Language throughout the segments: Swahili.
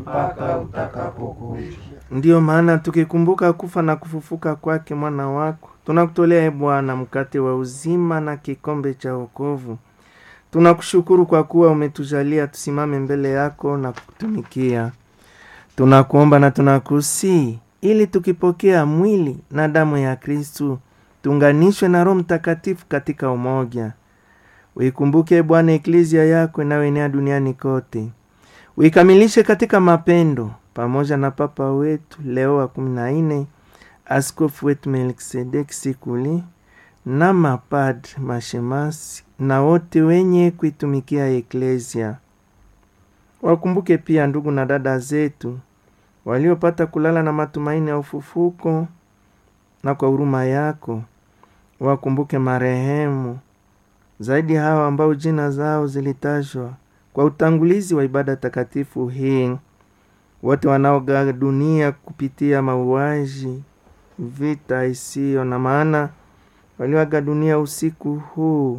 mpaka utakapokuja. Ndiyo maana tukikumbuka kufa na kufufuka kwake mwana wako, tunakutolea e Bwana mkate wa uzima na kikombe cha wokovu. Tunakushukuru kwa kuwa umetujalia tusimame mbele yako na kukutumikia. Tunakuomba na tunakusii ili tukipokea mwili na damu ya Kristu tuunganishwe na Roho Mtakatifu katika umoja. Uikumbuke Bwana eklezia yako inayoenea duniani kote, uikamilishe katika mapendo pamoja na Papa wetu Leo wa kumi na nne, askofu wetu Melkisedeki Sikuli na mapadri, mashemasi na wote wenye kuitumikia eklezia. Wakumbuke pia ndugu na dada zetu waliopata kulala na matumaini ya ufufuko, na kwa huruma yako wakumbuke marehemu zaidi hawa ambao jina zao zilitajwa kwa utangulizi wa ibada takatifu hii, wote wanaoga dunia kupitia mauaji, vita isiyo na maana, walioaga dunia usiku huu,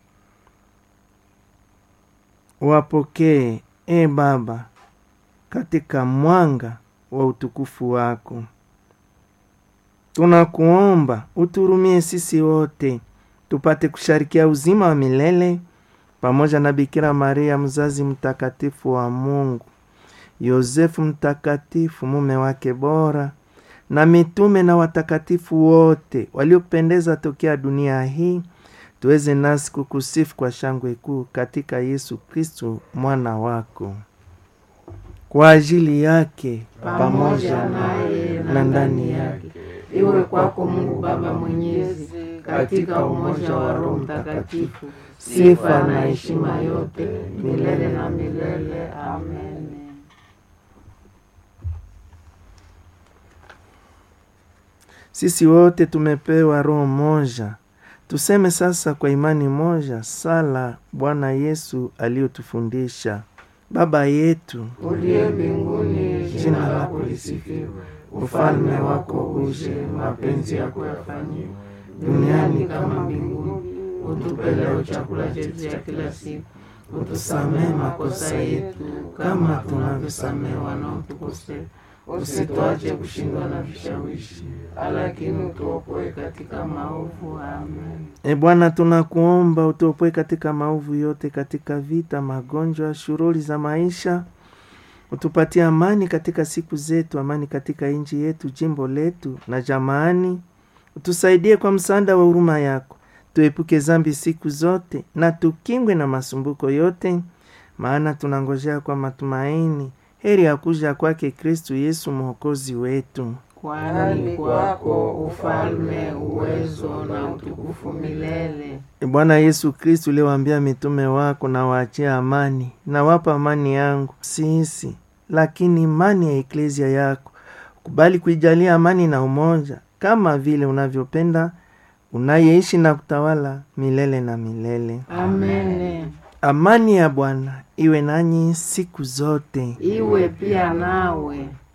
wapokee e Baba katika mwanga wa utukufu wako. Tunakuomba uturumie sisi wote tupate kusharikia uzima wa milele pamoja na Bikira Maria mzazi mtakatifu wa Mungu, Yosefu mtakatifu mume wake bora, na mitume na watakatifu wote waliopendeza tokea dunia hii, tuweze nasi kukusifu kwa shangwe kuu katika Yesu Kristu mwana wako. Kwa ajili yake Pamoja naye na ndani yake, iwe kwako Mungu Baba Mwenyezi, katika umoja wa Roho Mtakatifu, sifa na heshima yote milele na milele. Amen. Sisi wote tumepewa roho moja. Tuseme sasa kwa imani moja sala Bwana Yesu aliyotufundisha: Baba yetu Uliye mbinguni, jina lako lisifiwe, ufalme wako uje, mapenzi yako yafanyiwe duniani kama mbinguni. Utupe leo chakula chetu cha kila siku, utusamehe makosa yetu kama tunavyosamehe wanaotukosea, usituache kushindwa na vishawishi, lakini utuokoe katika maovu. Amen. E Bwana, tunakuomba utuopoe katika maovu yote, katika vita, magonjwa, shughuli za maisha. Utupatie amani katika siku zetu, amani katika nchi yetu, jimbo letu na jamaani. Utusaidie kwa msaada wa huruma yako, tuepuke zambi siku zote na tukingwe na masumbuko yote, maana tunangojea kwa matumaini heri ya kuja kwake Kristu Yesu mwokozi wetu. Kwani kwako ufalme, uwezo na utukufu milele. E Bwana Yesu Kristu, uliwaambia mitume wako, na waachia amani, na wapa amani yangu sisi, lakini imani ya eklezia yako kubali kuijalia amani na umoja, kama vile unavyopenda, unayeishi na kutawala milele na milele. Amen. Amani ya Bwana iwe nanyi siku zote. Iwe pia nawe.